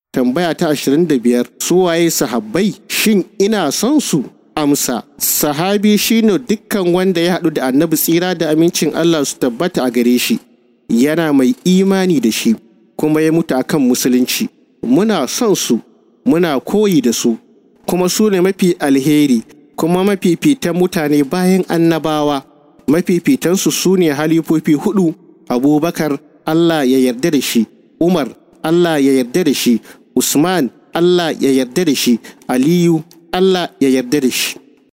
Tambaya ta ashirin da biyar su waye sahabbai shin ina son su? Amsa sahabi shine dukkan wanda ya haɗu da annabi tsira da amincin Allah su tabbata a gare shi yana mai imani da shi kuma ya mutu akan musulunci muna son su muna koyi da su kuma su ne mafi alheri kuma mafifitan mutane bayan annabawa mafifitansu su ne halifofi hudu abubakar Allah ya yarda da shi umar Allah ya yarda da shi usman Allah ya yarda da shi aliyu Allah ya yarda da shi